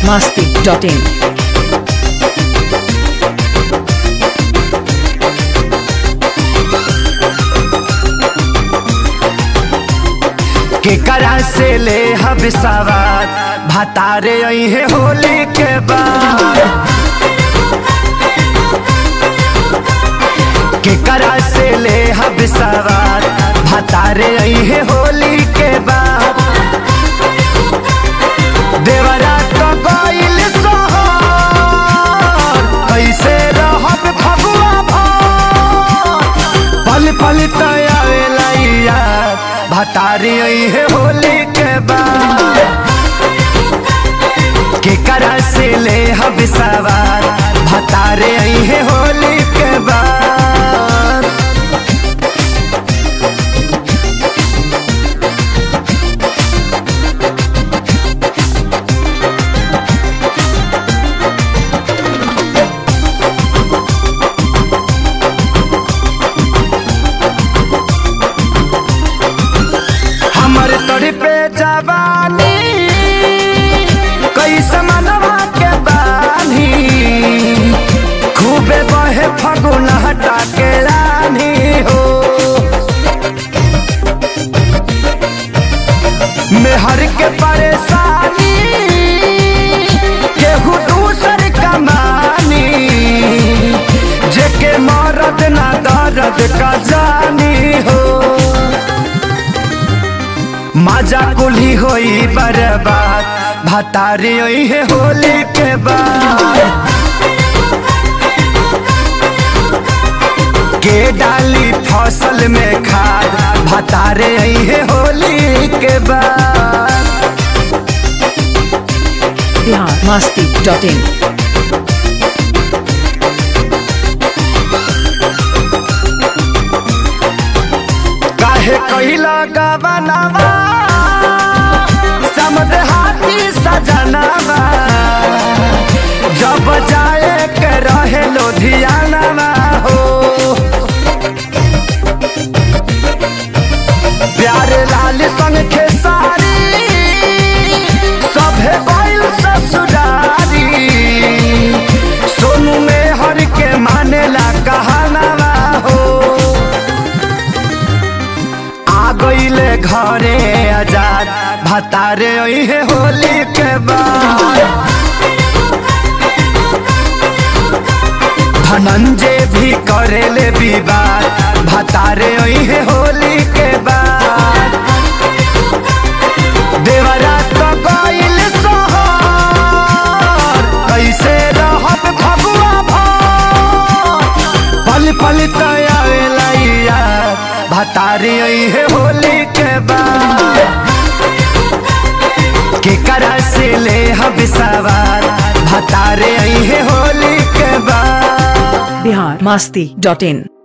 masti.in. केकरा से ले हब सवार भतारे अहे होली के बाद केकरा से ले हब सवार भतारे अहे होली के बाद देवरा तो गइल सोहर कैसे रहब फगुआ भर पल पल तयावेला यार भतारी है होली के बाद केकरा से ले हब सवार भतारे है होली के बाद हमर तोरी पे जवानी कैसे मनवा के बानी खूबे बहे फगुन हटा के रानी हो मेहर के परेशानी केहू दूसर कमानी जेके मरद ना दर्द का जानी हो मजा कुली होई बर्बाद भतारी होई है होली के बाद के डाली फसल में खाद भतारे आई है होली के बाद Bihar masti.in. काहे कहिला गवनवा समद हाथी सजनवा जब जाए के रहे लोधियानवा हो प्यार लाल संग खेसारी सभे बैल ससुरारी सोनू में हर के मानेला कहानवा हो आ गईले घरे आजाद भतारे है होली के बाद धनंजय भी करेले विवाद भतारे है होली के बाद देवरा तो गईल सोहर कैसे रहब फगुआ भर पल पल तयावेला यार भतारी है होली के बाद केकरा से ले हब सवार भतारे है होली के बाद Bihar masti.in.